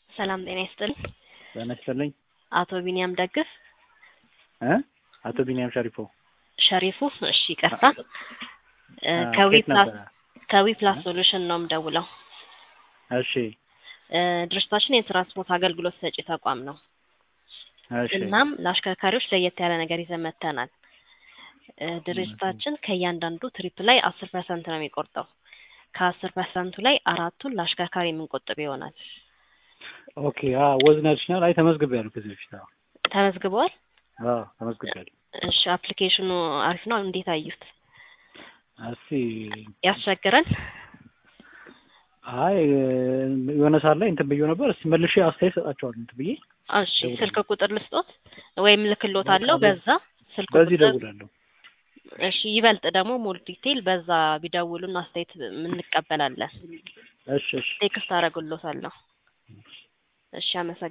ሰላም ጤና ይስጥልኝ። ጤና ይስጥልኝ። አቶ ቢኒያም ደግፍ እ አቶ ቢኒያም ሸሪፎ ሸሪፉ። እሺ ይቅርታ። እ አ፣ ከዊ ከየት ፕላስ ነበረ? ከዊ ፕላስ ሶሉሽን ነው የምደውለው። እሺ እ ድርጅታችን የትራንስፖርት አገልግሎት ሰጪ ተቋም ነው። እሺ እናም ለአሽከርካሪዎች ለየት ያለ ነገር ይዘን መጥተናል። እ ድርጅታችን ከእያንዳንዱ ትሪፕ ላይ አስር ፐርሰንት ነው የሚቆርጠው። ከአስር ፐርሰንቱ ላይ አራቱን ለአሽከርካሪ የምንቆጥብ ይሆናል። ኦኬ። አ ወዝነሽናል። አይ ተመዝግቤያለሁ ከዚህ በፊት። አዎ ተመዝግበዋል? አዎ ተመዝግቤያለሁ። እሺ አፕሊኬሽኑ አሪፍ ነው። እንዴት አዩት? እስቲ ያስቸግራል? አይ የሆነ ሰዓት ላይ እንትን ብዬው ነበር። እስቲ መልሼ አስተያየት ሰጣቸዋለሁ እንትን ብዬ እሺ ስልክ ቁጥር ልስጦት ወይም ልክሎት አለው በቃ በዛ ስልክ በዚህ ቁጥር እደውላለሁ። እሺ ይበልጥ ደግሞ ሞር ዲቴል በዛ ቢደውሉን አስተያየት እንቀበላለን። እሺ እሺ ቴክስት አደርግሎታለሁ። እሺ አመሰግናለሁ።